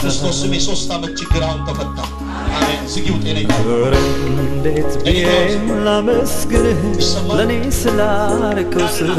ክርስቶስ ስም የሶስት ዓመት ችግር አሁን ተፈታ። አሜን። ዝጊው ጤነኛ ኧረ እንዴት ብዬም ላመስግንህ ለእኔ ስላረከው ስራ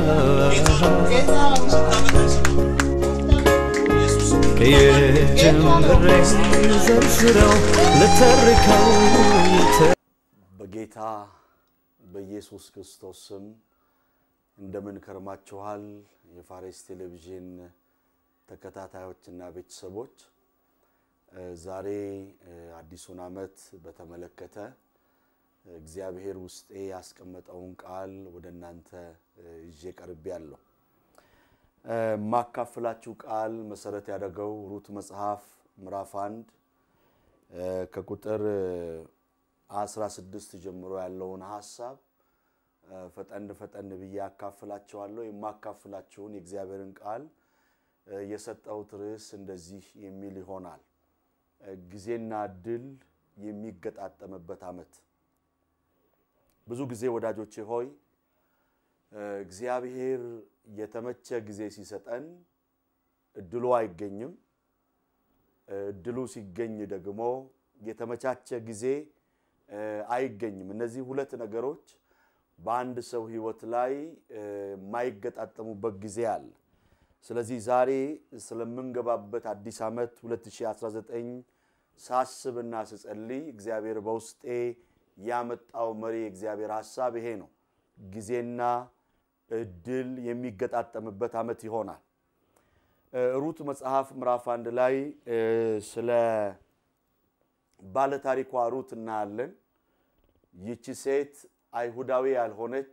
ከየጀምሬ ዘርዝረው ልተርከው ልተ- በጌታ በኢየሱስ ክርስቶስ ስም እንደምን ከርማችኋል? የፋሬስ ቴሌቪዥን ተከታታዮችና ቤተሰቦች እ ዛሬ እ አዲሱን ዓመት በተመለከተ እግዚአብሔር ውስጤ ያስቀመጠውን ቃል ወደ እናንተ እ ይዤ ቀርቤያለሁ። እ የማካፍላችሁ ቃል መሰረት ያደረገው ሩት መጽሐፍ ምዕራፍ አንድ እ ከቁጥር እ 16 ጀምሮ ያለውን ሀሳብ እ ፈጠን ፈጠን ብዬ አካፍላችኋለሁ። የማካፍላችሁን የእግዚአብሔርን ቃል እ የሰጠሁት ርዕስ እንደዚህ የሚል ይሆናል። እ ጊዜና እድል የሚገጣጠምበት ዓመት። ብዙ ጊዜ ወዳጆቼ ሆይ እ እግዚአብሔር የተመቸ ጊዜ ሲሰጠን እድሉ አይገኝም። እ እድሉ ሲገኝ ደግሞ የተመቻቸ ጊዜ እ አይገኝም። እነዚህ ሁለት ነገሮች በአንድ ሰው ሕይወት ላይ እ የማይገጣጠሙበት ጊዜ አለ። ስለዚህ ዛሬ ስለምንገባበት አዲስ ዓመት 2019 ሳስብና ስጸልይ እግዚአብሔር በውስጤ ያመጣው መሪ የእግዚአብሔር ሐሳብ ይሄ ነው። ጊዜና እድል የሚገጣጠምበት ዓመት ይሆናል። እ ሩት መጽሐፍ ምዕራፍ አንድ ላይ እ ስለ ባለታሪኳ ሩት እናያለን። ይቺ ሴት አይሁዳዊ ያልሆነች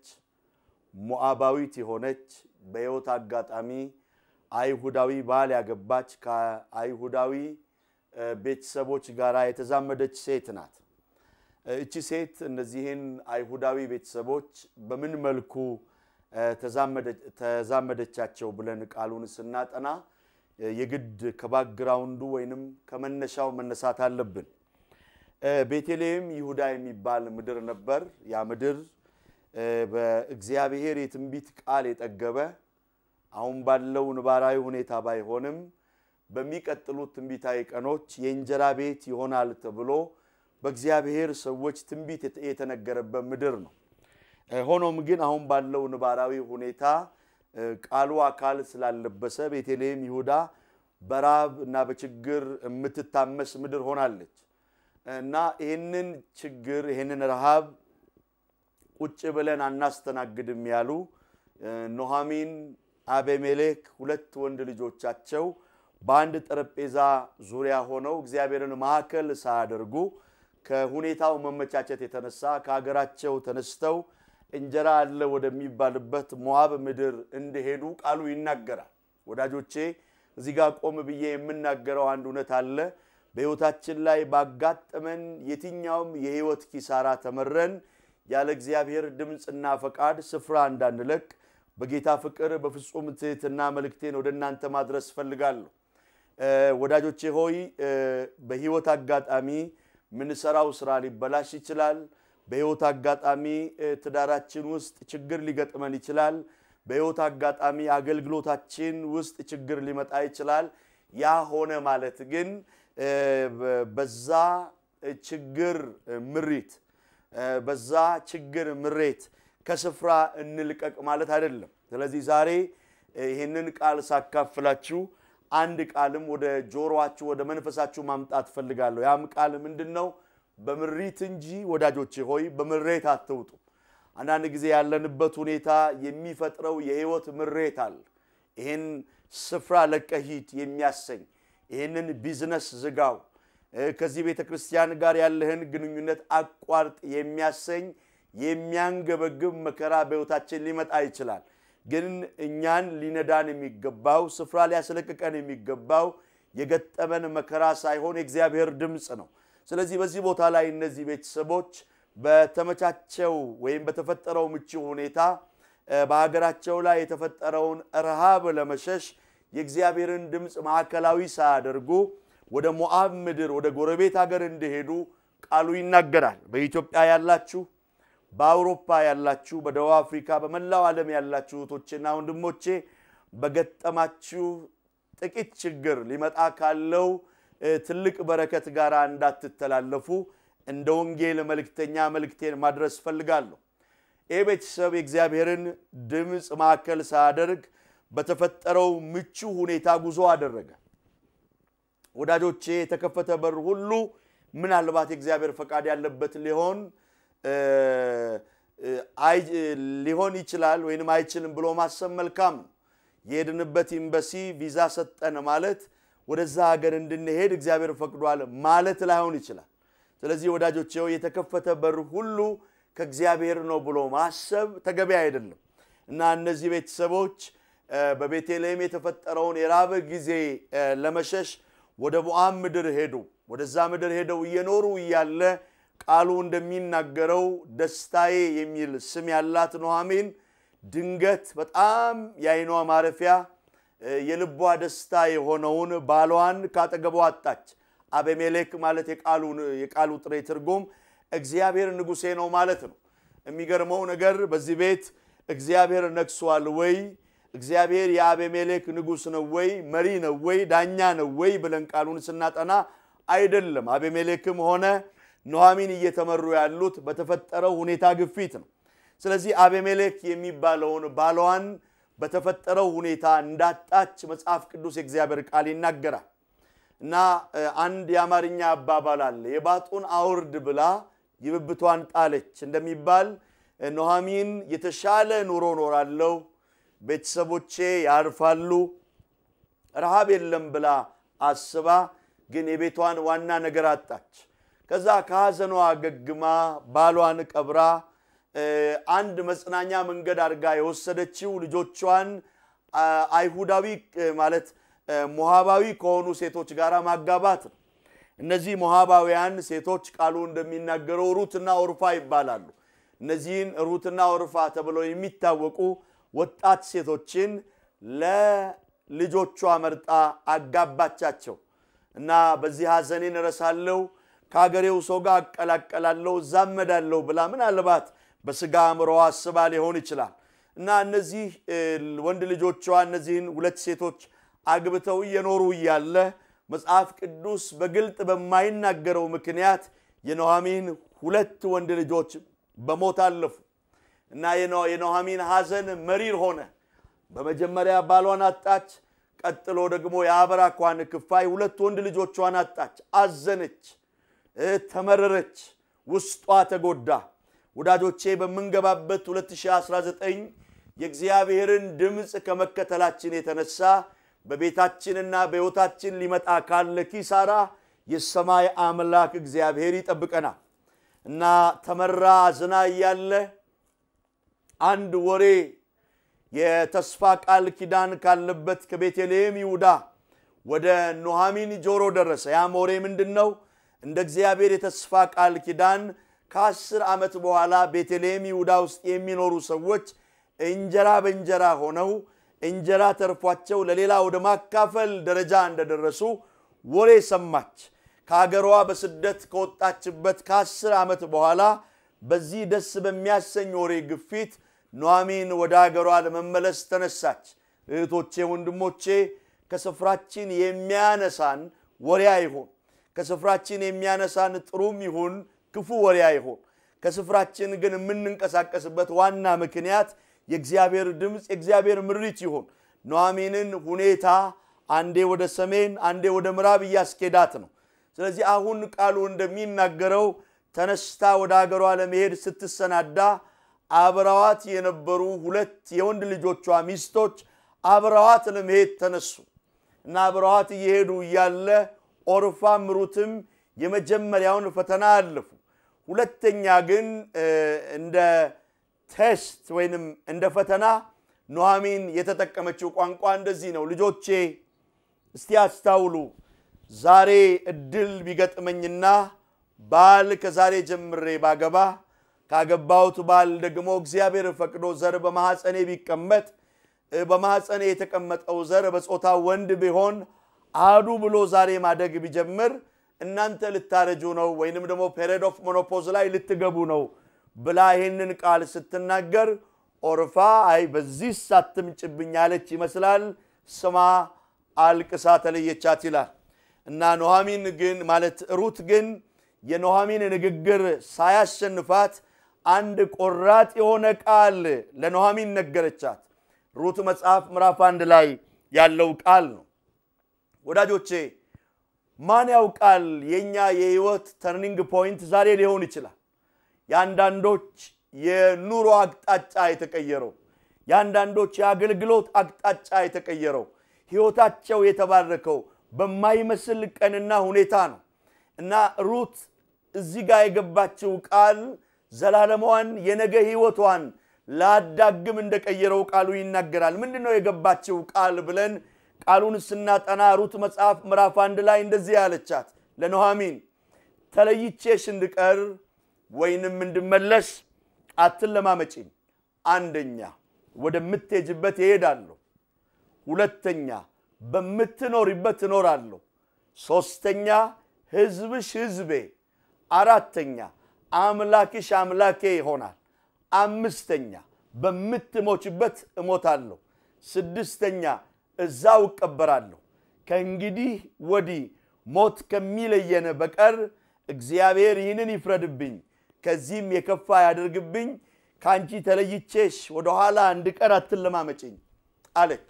ሞዓባዊት የሆነች በሕይወት አጋጣሚ አይሁዳዊ ባል ያገባች ከአይሁዳዊ እ ቤተሰቦች ጋር የተዛመደች ሴት ናት። እ እቺ ሴት እነዚህን አይሁዳዊ ቤተሰቦች በምን መልኩ እ ተዛመደ- ተዛመደቻቸው ብለን ቃሉን ስናጠና እ የግድ ከባክግራውንዱ ወይንም ከመነሻው መነሳት አለብን። እ ቤተልሔም ይሁዳ የሚባል ምድር ነበር። ያ ምድር እ በእግዚአብሔር የትንቢት ቃል የጠገበ አሁን ባለው ነባራዊ ሁኔታ ባይሆንም በሚቀጥሉት ትንቢታዊ ቀኖች የእንጀራ ቤት ይሆናል ተብሎ በእግዚአብሔር ሰዎች ትንቢት የተ- የተነገረበት ምድር ነው። እ ሆኖም ግን አሁን ባለው ነባራዊ ሁኔታ እ ቃሉ አካል ስላለበሰ ቤተልሔም ይሁዳ በራብ እና በችግር የምትታመስ ምድር ሆናለች እና ይህንን ችግር ይህንን ረሃብ ቁጭ ብለን አናስተናግድም ያሉ እ ኑኃሚን፣ አቤሜሌክ ሁለት ወንድ ልጆቻቸው በአንድ ጠረጴዛ ዙሪያ ሆነው እግዚአብሔርን ማዕከል ሳያደርጉ ከሁኔታው መመቻቸት የተነሳ ከሀገራቸው ተነስተው እንጀራ አለ ወደሚባልበት ሞዓብ ምድር እንደሄዱ ቃሉ ይናገራል። ወዳጆቼ እዚህ ጋር ቆም ብዬ የምናገረው አንድ እውነት አለ። በሕይወታችን ላይ ባጋጠመን የትኛውም የሕይወት ኪሳራ ተመረን ያለ እግዚአብሔር ድምፅና ፈቃድ ስፍራ እንዳንለቅ በጌታ ፍቅር በፍጹም ትህትና መልእክቴን ወደ እናንተ ማድረስ እፈልጋለሁ። እ ወዳጆቼ ሆይ እ በሕይወት አጋጣሚ ምንሰራው ስራ ሊበላሽ ይችላል። በሕይወት አጋጣሚ እ ትዳራችን ውስጥ ችግር ሊገጥመን ይችላል። በሕይወት አጋጣሚ አገልግሎታችን ውስጥ ችግር ሊመጣ ይችላል። ያ ሆነ ማለት ግን እ በ- በዛ ችግር ምሪት እ በዛ ችግር ምሬት ከስፍራ እንልቀቅ ማለት አይደለም። ስለዚህ ዛሬ እ ይህንን ቃል ሳካፍላችሁ አንድ ቃልም ወደ ጆሮአችሁ ወደ መንፈሳችሁ ማምጣት ፈልጋለሁ። ያም ቃል ምንድን ነው? በምሪት እንጂ ወዳጆቼ ሆይ በምሬት አትውጡ። አንዳንድ ጊዜ ያለንበት ሁኔታ የሚፈጥረው የህይወት ምሬት አለ። ይህን ስፍራ ለቀህ ሂድ የሚያሰኝ ይህንን ቢዝነስ ዝጋው፣ እ ከዚህ ቤተ ክርስቲያን ጋር ያለህን ግንኙነት አቋርጥ የሚያሰኝ የሚያንገበግብ መከራ በሕይወታችን ሊመጣ ይችላል። ግን እኛን ሊነዳን የሚገባው ስፍራ ሊያስለቅቀን የሚገባው የገጠመን መከራ ሳይሆን የእግዚአብሔር ድምፅ ነው። ስለዚህ በዚህ ቦታ ላይ እነዚህ ቤተሰቦች በተመቻቸው ወይም በተፈጠረው ምቹ ሁኔታ እ በሀገራቸው ላይ የተፈጠረውን ረሃብ ለመሸሽ የእግዚአብሔርን ድምፅ ማዕከላዊ ሳያደርጉ ወደ ሞዓብ ምድር ወደ ጎረቤት ሀገር እንደሄዱ ቃሉ ይናገራል። በኢትዮጵያ ያላችሁ በአውሮፓ ያላችሁ፣ በደቡብ አፍሪካ፣ በመላው ዓለም ያላችሁ እህቶቼና ወንድሞቼ በገጠማችሁ ጥቂት ችግር ሊመጣ ካለው ትልቅ በረከት ጋር እንዳትተላለፉ እንደ ወንጌል መልእክተኛ መልእክቴን ማድረስ ፈልጋለሁ። ይህ ቤተሰብ የእግዚአብሔርን ድምፅ ማዕከል ሳያደርግ በተፈጠረው ምቹ ሁኔታ ጉዞ አደረገ። ወዳጆቼ የተከፈተ በር ሁሉ ምናልባት የእግዚአብሔር ፈቃድ ያለበት ሊሆን ሊሆን ይችላል ወይንም አይችልም ብሎ ማሰብ መልካም ነው። የሄድንበት ኤምባሲ ቪዛ ሰጠን ማለት ወደዛ ሀገር እንድንሄድ እግዚአብሔር ፈቅዷል ማለት ላይሆን ይችላል። ስለዚህ ወዳጆቼ የተከፈተ በር ሁሉ ከእግዚአብሔር ነው ብሎ ማሰብ ተገቢ አይደለም እና እነዚህ ቤተሰቦች በቤተልሔም የተፈጠረውን የራበ ጊዜ ለመሸሽ ወደ ሞዓብ ምድር ሄዱ። ወደዛ ምድር ሄደው እየኖሩ እያለ ቃሉ እንደሚናገረው ደስታዬ የሚል ስም ያላት ኑኃሚን ድንገት በጣም የዓይኗ ማረፊያ የልቧ ደስታ የሆነውን ባሏን ካጠገቧ አጣች። አቤሜሌክ ማለት የቃሉ ጥሬ ትርጉም እግዚአብሔር ንጉሴ ነው ማለት ነው። የሚገርመው ነገር በዚህ ቤት እግዚአብሔር ነግሷል ወይ? እግዚአብሔር የአቤሜሌክ ንጉሥ ነው ወይ? መሪ ነው ወይ? ዳኛ ነው ወይ ብለን ቃሉን ስናጠና አይደለም። አቤሜሌክም ሆነ ኑኃሚን እየተመሩ ያሉት በተፈጠረው ሁኔታ ግፊት ነው። ስለዚህ አቤሜሌክ የሚባለውን ባሏን በተፈጠረው ሁኔታ እንዳጣች መጽሐፍ ቅዱስ የእግዚአብሔር ቃል ይናገራል። እና አንድ የአማርኛ አባባል አለ፣ የባጡን አውርድ ብላ የብብቷን ጣለች እንደሚባል ኑኃሚን የተሻለ ኑሮ ኖራለሁ፣ ቤተሰቦቼ ያርፋሉ፣ ረሃብ የለም ብላ አስባ ግን የቤቷን ዋና ነገር አጣች። ከዛ ከሐዘኗ ገግማ ባሏን ቀብራ አንድ መጽናኛ መንገድ አድርጋ የወሰደችው ልጆቿን አይሁዳዊ ማለት ሞሃባዊ ከሆኑ ሴቶች ጋር ማጋባት ነው። እነዚህ ሞሃባውያን ሴቶች ቃሉ እንደሚናገረው ሩትና ኦርፋ ይባላሉ። እነዚህን ሩትና ኦርፋ ተብለው የሚታወቁ ወጣት ሴቶችን ለልጆቿ መርጣ አጋባቻቸው እና በዚህ ሐዘኔን እረሳለሁ ከሀገሬው ሰው ጋር አቀላቀላለሁ እዛመዳለሁ ብላ ምናልባት በስጋ አእምሮዋ አስባ ሊሆን ይችላል እና እነዚህ ወንድ ልጆቿ እነዚህን ሁለት ሴቶች አግብተው እየኖሩ እያለ መጽሐፍ ቅዱስ በግልጥ በማይናገረው ምክንያት የኑኃሚን ሁለት ወንድ ልጆች በሞት አለፉ እና የኑኃሚን ሐዘን መሪር ሆነ። በመጀመሪያ ባሏን አጣች። ቀጥሎ ደግሞ የአብራኳን ክፋይ ሁለት ወንድ ልጆቿን አጣች። አዘነች፣ ተመረረች፣ ውስጧ ተጎዳ። ወዳጆቼ በምንገባበት 2019 የእግዚአብሔርን ድምፅ ከመከተላችን የተነሳ በቤታችንና በሕይወታችን ሊመጣ ካለ ኪሳራ የሰማይ አምላክ እግዚአብሔር ይጠብቀናል እና ተመራ አዝና እያለ አንድ ወሬ የተስፋ ቃል ኪዳን ካለበት ከቤተልሔም ይሁዳ ወደ ኑኃሚን ጆሮ ደረሰ። ያም ወሬ ምንድን ነው? እንደ እግዚአብሔር የተስፋ ቃል ኪዳን ከአስር ዓመት በኋላ ቤተልሔም ይሁዳ ውስጥ የሚኖሩ ሰዎች እንጀራ በእንጀራ ሆነው እንጀራ ተርፏቸው ለሌላ ወደ ማካፈል ደረጃ እንደደረሱ ወሬ ሰማች። ከሀገሯ በስደት ከወጣችበት ከአስር ዓመት በኋላ በዚህ ደስ በሚያሰኝ ወሬ ግፊት ኑኃሚን ወደ ሀገሯ ለመመለስ ተነሳች። እህቶቼ፣ ወንድሞቼ ከስፍራችን የሚያነሳን ወሬ አይሆን። ከስፍራችን የሚያነሳን ጥሩም ይሁን ክፉ ወሬ አይሆን። ከስፍራችን ግን የምንንቀሳቀስበት ዋና ምክንያት የእግዚአብሔር ድምፅ የእግዚአብሔር ምሪት ይሆን። ኑኃሚንን ሁኔታ አንዴ ወደ ሰሜን አንዴ ወደ ምዕራብ እያስኬዳት ነው። ስለዚህ አሁን ቃሉ እንደሚናገረው ተነስታ ወደ ሀገሯ ለመሄድ ስትሰናዳ አብረዋት የነበሩ ሁለት የወንድ ልጆቿ ሚስቶች አብረዋት ለመሄድ ተነሱ እና አብረዋት እየሄዱ እያለ ኦርፋም ሩትም የመጀመሪያውን ፈተና አለፉ። ሁለተኛ ግን እንደ ቴስት ወይንም እንደ ፈተና ኑኃሚን የተጠቀመችው ቋንቋ እንደዚህ ነው። ልጆቼ እስቲ አስታውሉ፣ ዛሬ እድል ቢገጥመኝና ባል ከዛሬ ጀምሬ ባገባ ካገባሁት ባል ደግሞ እግዚአብሔር ፈቅዶ ዘር በማሐፀኔ ቢቀመጥ በማሐፀኔ የተቀመጠው ዘር በጾታ ወንድ ቢሆን አዱ ብሎ ዛሬ ማደግ ቢጀምር እናንተ ልታረጁ ነው ወይንም ደግሞ ፔሪድ ኦፍ ሞኖፖዝ ላይ ልትገቡ ነው ብላ ይህንን ቃል ስትናገር ኦርፋ አይ በዚህ ሳትምጭብኝ ያለች ይመስላል። ስማ አልቅሳ ተለየቻት ይላል እና ኑኃሚን ግን ማለት ሩት ግን የኑኃሚን ንግግር ሳያሸንፋት አንድ ቆራጥ የሆነ ቃል ለኑኃሚን ነገረቻት። ሩት መጽሐፍ ምዕራፍ አንድ ላይ ያለው ቃል ነው። ወዳጆቼ ማን ያውቃል የእኛ የህይወት ተርኒንግ ፖይንት ዛሬ ሊሆን ይችላል። የአንዳንዶች የኑሮ አቅጣጫ የተቀየረው፣ የአንዳንዶች የአገልግሎት አቅጣጫ የተቀየረው፣ ህይወታቸው የተባረከው በማይመስል ቀንና ሁኔታ ነው እና ሩት እዚህ ጋር የገባችው ቃል ዘላለማዋን የነገ ህይወቷን ላዳግም እንደቀየረው ቃሉ ይናገራል። ምንድን ነው የገባችው ቃል ብለን ቃሉን ስናጠና ሩት መጽሐፍ ምዕራፍ አንድ ላይ እንደዚህ ያለቻት ለኑኃሚን ተለይቼሽ እንድቀር ወይንም እንድመለስ አትለማመጪኝ። አንደኛ ወደምትሄጅበት እሄዳለሁ፣ ሁለተኛ በምትኖሪበት እኖራለሁ፣ ሶስተኛ ህዝብሽ ህዝቤ፣ አራተኛ አምላክሽ አምላኬ ይሆናል፣ አምስተኛ በምትሞችበት እሞታለሁ፣ ስድስተኛ እዛው እቀበራለሁ። ከእንግዲህ ወዲህ ሞት ከሚለየን በቀር እግዚአብሔር ይህንን ይፍረድብኝ፣ ከዚህም የከፋ ያደርግብኝ። ከአንቺ ተለይቼሽ ወደኋላ እንድቀር አትለማመጭኝ አለች።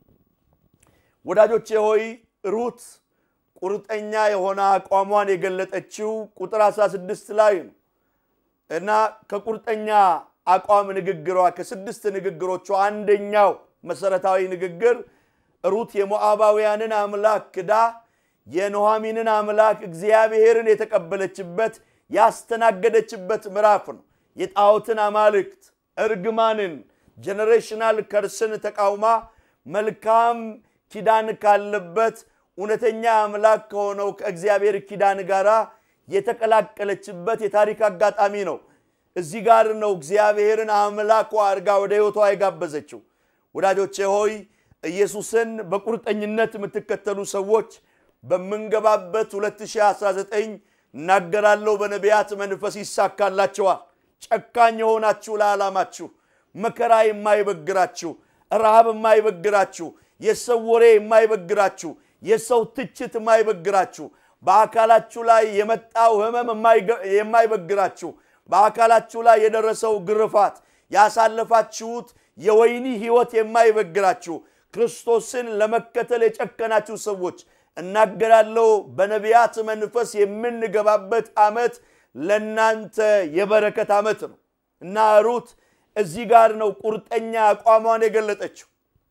ወዳጆቼ ሆይ ሩት ቁርጠኛ የሆነ አቋሟን የገለጠችው ቁጥር 16 ላይ ነው እና ከቁርጠኛ አቋም ንግግሯ ከስድስት ንግግሮቿ አንደኛው መሰረታዊ ንግግር ሩት የሞዓባውያንን አምላክ ክዳ የኑኃሚንን አምላክ እግዚአብሔርን የተቀበለችበት ያስተናገደችበት ምዕራፍ ነው። የጣዖትን አማልክት እርግማንን፣ ጀኔሬሽናል ከርስን ተቃውማ መልካም ኪዳን ካለበት እውነተኛ አምላክ ከሆነው ከእግዚአብሔር ኪዳን ጋር የተቀላቀለችበት የታሪክ አጋጣሚ ነው። እዚህ ጋር ነው እግዚአብሔርን አምላኳ አድርጋ ወደ ሕይወቷ የጋበዘችው። ወዳጆቼ ሆይ ኢየሱስን በቁርጠኝነት የምትከተሉ ሰዎች በምንገባበት 2019 እናገራለሁ፣ በነቢያት መንፈስ ይሳካላቸዋል። ጨካኝ የሆናችሁ ለዓላማችሁ፣ መከራ የማይበግራችሁ፣ ረሃብ የማይበግራችሁ፣ የሰው ወሬ የማይበግራችሁ፣ የሰው ትችት የማይበግራችሁ፣ በአካላችሁ ላይ የመጣው ህመም የማይበግራችሁ፣ በአካላችሁ ላይ የደረሰው ግርፋት፣ ያሳለፋችሁት የወይኒ ህይወት የማይበግራችሁ፣ ክርስቶስን ለመከተል የጨከናችሁ ሰዎች እናገራለሁ በነቢያት መንፈስ የምንገባበት ዓመት ለእናንተ የበረከት ዓመት ነው እና ሩት እዚህ ጋር ነው ቁርጠኛ አቋሟን የገለጠችው።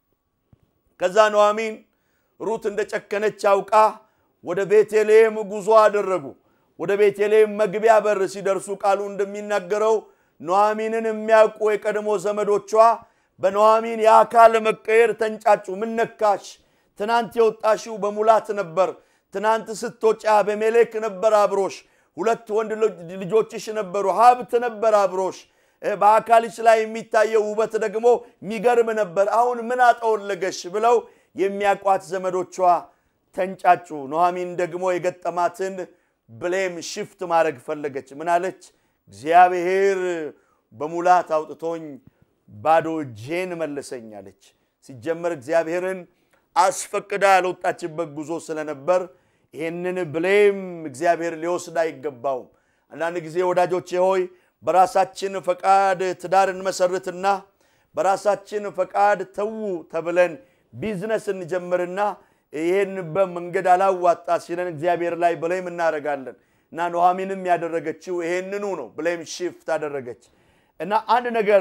ከዛ ኑኃሚን ሩት እንደ ጨከነች አውቃ ወደ ቤተልሔም ጉዞ አደረጉ። ወደ ቤተልሔም መግቢያ በር ሲደርሱ ቃሉ እንደሚናገረው ኑኃሚንን የሚያውቁ የቀድሞ ዘመዶቿ በኑኃሚን የአካል መቀየር ተንጫጩ። ምን ነካሽ? ትናንት የወጣሽው በሙላት ነበር። ትናንት ስትወጪ አቤሜሌክ ነበር አብሮሽ፣ ሁለት ወንድ ልጆችሽ ነበሩ፣ ሀብት ነበር አብሮሽ፣ በአካልሽ ላይ የሚታየው ውበት ደግሞ የሚገርም ነበር። አሁን ምን አጠወለገሽ? ብለው የሚያቋት ዘመዶቿ ተንጫጩ። ኑኃሚን ደግሞ የገጠማትን ብሌም ሽፍት ማድረግ ፈለገች። ምን አለች? እግዚአብሔር በሙላት አውጥቶኝ ባዶ እጄን መለሰኝ አለች። ሲጀመር እግዚአብሔርን አስፈቅዳ ያልወጣችበት ጉዞ ስለነበር ይህንን ብሌም እግዚአብሔር ሊወስድ አይገባውም። አንዳንድ ጊዜ ወዳጆቼ ሆይ በራሳችን ፈቃድ ትዳር እንመሰርትና በራሳችን ፈቃድ ተዉ ተብለን ቢዝነስ እንጀምርና ይህንበት መንገድ አላዋጣ ሲለን እግዚአብሔር ላይ ብሌም እናደርጋለን እና ኑኃሚንም ያደረገችው ይሄንኑ ነው። ብሌም ሽፍት አደረገች እና አንድ ነገር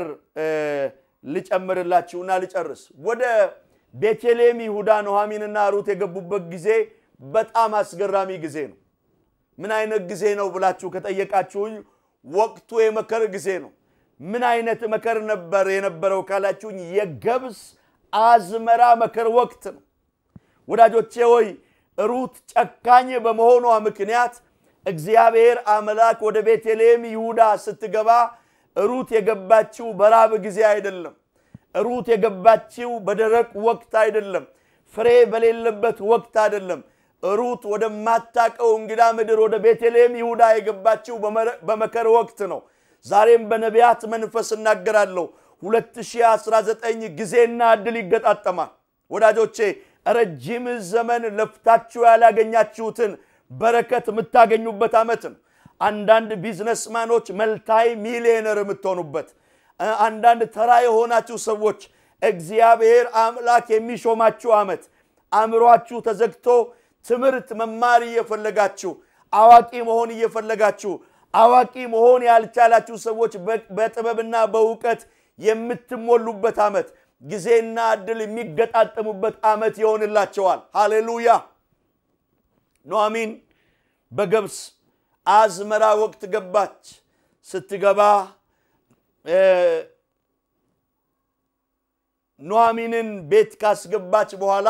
ልጨምርላችሁና ልጨርስ ወደ ቤተልሔም ይሁዳ ኑኃሚንና ሩት የገቡበት ጊዜ በጣም አስገራሚ ጊዜ ነው። ምን አይነት ጊዜ ነው ብላችሁ ከጠየቃችሁኝ ወቅቱ የመከር ጊዜ ነው። ምን አይነት መከር ነበር የነበረው ካላችሁኝ የገብስ አዝመራ መከር ወቅት ነው። ወዳጆቼ ሆይ ሩት ጨካኝ በመሆኗ ምክንያት እግዚአብሔር አምላክ ወደ ቤተልሔም ይሁዳ ስትገባ ሩት የገባችው በራብ ጊዜ አይደለም። ሩት የገባችው በደረቅ ወቅት አይደለም። ፍሬ በሌለበት ወቅት አይደለም። ሩት ወደማታቀው እንግዳ ምድር ወደ ቤተልሔም ይሁዳ የገባችው በመከር ወቅት ነው። ዛሬም በነቢያት መንፈስ እናገራለሁ 2019 ጊዜና እድል ይገጣጠማል። ወዳጆቼ ረጅም ዘመን ለፍታችሁ ያላገኛችሁትን በረከት የምታገኙበት ዓመት ነው። አንዳንድ ቢዝነስማኖች መልታይ ሚሊዮነር የምትሆኑበት፣ አንዳንድ ተራ የሆናችሁ ሰዎች እግዚአብሔር አምላክ የሚሾማችሁ ዓመት፣ አእምሯችሁ ተዘግቶ ትምህርት መማር እየፈለጋችሁ አዋቂ መሆን እየፈለጋችሁ አዋቂ መሆን ያልቻላችሁ ሰዎች በጥበብና በእውቀት የምትሞሉበት ዓመት ጊዜና እድል የሚገጣጠሙበት ዓመት ይሆንላቸዋል። ሃሌሉያ። ኑኃሚን በገብስ አዝመራ ወቅት ገባች። ስትገባ ኑኃሚንን ቤት ካስገባች በኋላ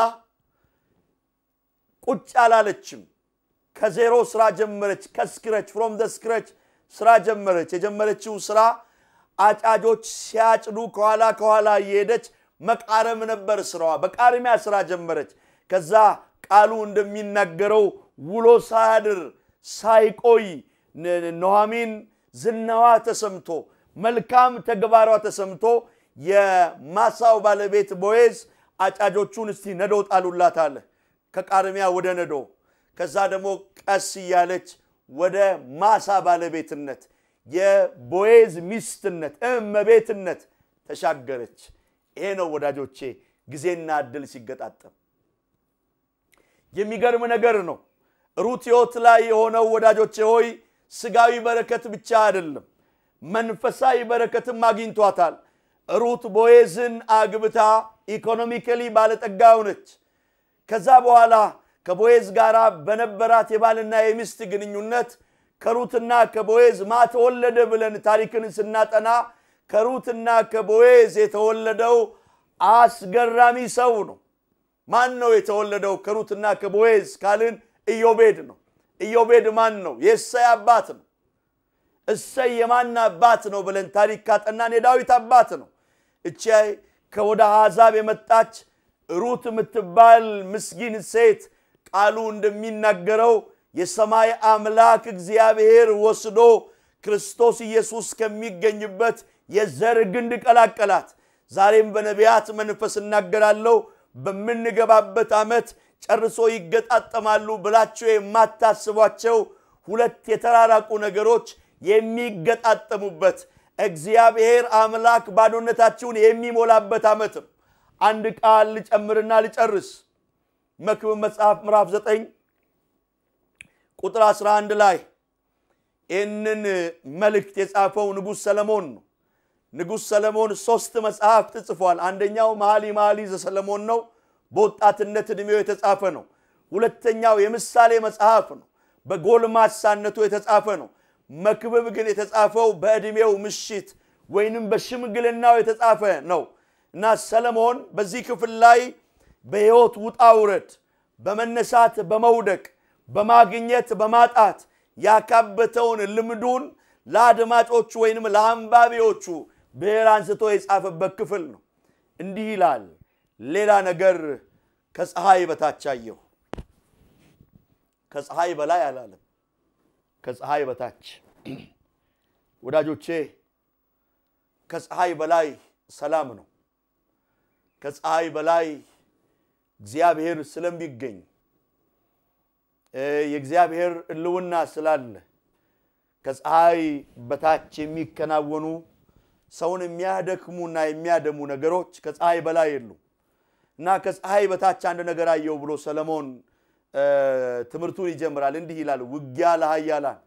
ቁጭ አላለችም። ከዜሮ ስራ ጀመረች። ከስክረች ፍሮም ደ ስክረች ስራ ጀመረች። የጀመረችው ስራ አጫጆች ሲያጭዱ ከኋላ ከኋላ እየሄደች መቃረም ነበር ስራዋ። በቃርሚያ ስራ ጀመረች። ከዛ ቃሉ እንደሚናገረው ውሎ ሳያድር ሳይቆይ ኑኃሚን ዝናዋ ተሰምቶ መልካም ተግባሯ ተሰምቶ የማሳው ባለቤት ቦዔዝ አጫጆቹን እስቲ ነዶ ጣሉላት አለ። ከቃርሚያ ወደ ነዶ ከዛ ደግሞ ቀስ እያለች ወደ ማሳ ባለቤትነት የቦዔዝ ሚስትነት እመቤትነት ተሻገረች። ይሄ ነው ወዳጆቼ ጊዜና እድል ሲገጣጠም የሚገርም ነገር ነው። ሩት ሕይወት ላይ የሆነው ወዳጆቼ ሆይ ስጋዊ በረከት ብቻ አይደለም፣ መንፈሳዊ በረከትም አግኝቷታል። ሩት ቦዔዝን አግብታ ኢኮኖሚካሊ ባለጠጋ ሆነች። ከዛ በኋላ ከቦዔዝ ጋር በነበራት የባልና የሚስት ግንኙነት ከሩትና ከቦዔዝ ማ ተወለደ ብለን ታሪክን ስናጠና ከሩትና ከቦዔዝ የተወለደው አስገራሚ ሰው ነው። ማን ነው የተወለደው ከሩትና ከቦዔዝ ካልን ኢዮቤድ ነው። ኢዮቤድ ማን ነው? የእሰይ አባት ነው። እሰይ የማን አባት ነው ብለን ታሪክ ካጠናን የዳዊት አባት ነው። እቺ ከወደ አሕዛብ የመጣች ሩት የምትባል ምስኪን ሴት ቃሉ እንደሚናገረው የሰማይ አምላክ እግዚአብሔር ወስዶ ክርስቶስ ኢየሱስ ከሚገኝበት የዘር ግንድ ቀላቀላት። ዛሬም በነቢያት መንፈስ እናገራለሁ በምንገባበት ዓመት ጨርሶ ይገጣጠማሉ ብላችሁ የማታስቧቸው ሁለት የተራራቁ ነገሮች የሚገጣጠሙበት እግዚአብሔር አምላክ ባዶነታችሁን የሚሞላበት ዓመት ነው። አንድ ቃል ልጨምርና ልጨርስ። መክብብ መጽሐፍ ምዕራፍ 9 ቁጥር 11 ላይ ይህንን መልእክት የጻፈው ንጉሥ ሰለሞን ነው። ንጉሥ ሰለሞን ሶስት መጽሐፍት ጽፏል። አንደኛው መኃልየ መኃልይ ዘሰለሞን ነው፣ በወጣትነት ዕድሜው የተጻፈ ነው። ሁለተኛው የምሳሌ መጽሐፍ ነው፣ በጎልማሳነቱ የተጻፈ ነው። መክብብ ግን የተጻፈው በዕድሜው ምሽት ወይንም በሽምግልናው የተጻፈ ነው እና ሰለሞን በዚህ ክፍል ላይ በሕይወት ውጣ ውረድ፣ በመነሳት በመውደቅ፣ በማግኘት በማጣት ያካበተውን ልምዱን ለአድማጮቹ ወይንም ለአንባቢዎቹ ብሔር አንስቶ የጻፈበት ክፍል ነው። እንዲህ ይላል፣ ሌላ ነገር ከፀሐይ በታች አየሁ። ከፀሐይ በላይ አላለም፣ ከፀሐይ በታች። ወዳጆቼ ከፀሐይ በላይ ሰላም ነው። ከፀሐይ በላይ እግዚአብሔር ስለሚገኝ የእግዚአብሔር ሕልውና ስላለ ከፀሐይ በታች የሚከናወኑ ሰውን የሚያደክሙና የሚያደሙ ነገሮች ከፀሐይ በላይ የሉ እና ከፀሐይ በታች አንድ ነገር አየው ብሎ ሰለሞን ትምህርቱን ይጀምራል። እንዲህ ይላል፣ ውጊያ ለኃያላን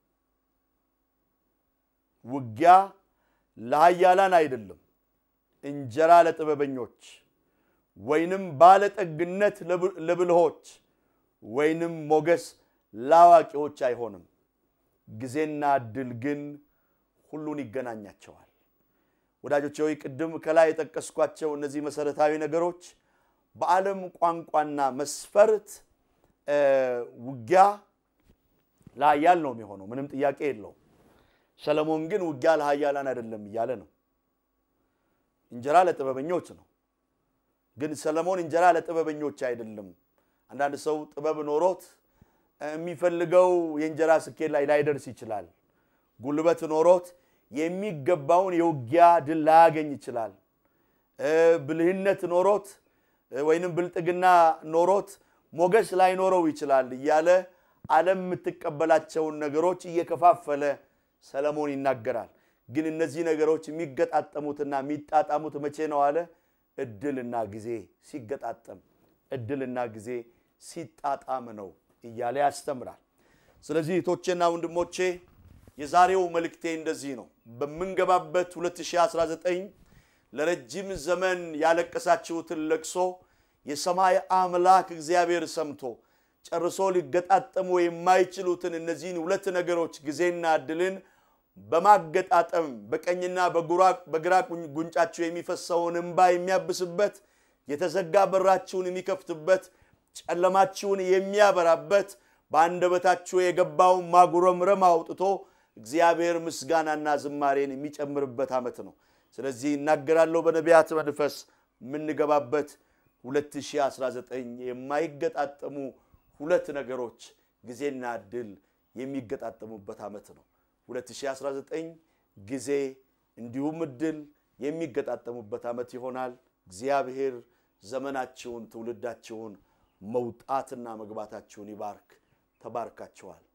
ውጊያ ለኃያላን አይደለም፣ እንጀራ ለጥበበኞች ወይንም ባለጠግነት ለብልሆች ወይንም ሞገስ ለአዋቂዎች አይሆንም። ጊዜና እድል ግን ሁሉን ይገናኛቸዋል። ወዳጆች ሆይ ቅድም ከላይ የጠቀስኳቸው እነዚህ መሰረታዊ ነገሮች በዓለም ቋንቋና መስፈርት ውጊያ ለኃያል ነው የሚሆነው፣ ምንም ጥያቄ የለውም። ሰለሞን ግን ውጊያ ለኃያላን አይደለም እያለ ነው። እንጀራ ለጥበበኞች ነው። ግን ሰለሞን እንጀራ ለጥበበኞች አይደለም። አንዳንድ ሰው ጥበብ ኖሮት የሚፈልገው የእንጀራ ስኬት ላይ ላይደርስ ይችላል። ጉልበት ኖሮት የሚገባውን የውጊያ ድል ላያገኝ ይችላል። ብልህነት ኖሮት ወይንም ብልጥግና ኖሮት ሞገስ ላይኖረው ይችላል እያለ ዓለም የምትቀበላቸውን ነገሮች እየከፋፈለ ሰለሞን ይናገራል። ግን እነዚህ ነገሮች የሚገጣጠሙትና የሚጣጣሙት መቼ ነው አለ? እድልና ጊዜ ሲገጣጠም፣ እድልና ጊዜ ሲጣጣም ነው እያለ ያስተምራል። ስለዚህ እህቶቼና ወንድሞቼ የዛሬው መልእክቴ እንደዚህ ነው። በምንገባበት 2019 ለረጅም ዘመን ያለቀሳችሁትን ለቅሶ የሰማይ አምላክ እግዚአብሔር ሰምቶ ጨርሶ ሊገጣጠሙ የማይችሉትን እነዚህን ሁለት ነገሮች ጊዜና እድልን በማገጣጠም በቀኝና በግራ ጉንጫችሁ የሚፈሰውን እንባ የሚያብስበት የተዘጋ በራችሁን የሚከፍትበት ጨለማችሁን የሚያበራበት በአንደበታችሁ የገባውን ማጉረምረም አውጥቶ እግዚአብሔር ምስጋናና ዝማሬን የሚጨምርበት ዓመት ነው። ስለዚህ እናገራለሁ በነቢያት መንፈስ የምንገባበት 2019 የማይገጣጠሙ ሁለት ነገሮች ጊዜና እድል የሚገጣጠሙበት ዓመት ነው። 2019 ጊዜ እንዲሁም እድል የሚገጣጠሙበት ዓመት ይሆናል። እግዚአብሔር ዘመናችሁን፣ ትውልዳችሁን፣ መውጣትና መግባታችሁን ይባርክ። ተባርካችኋል።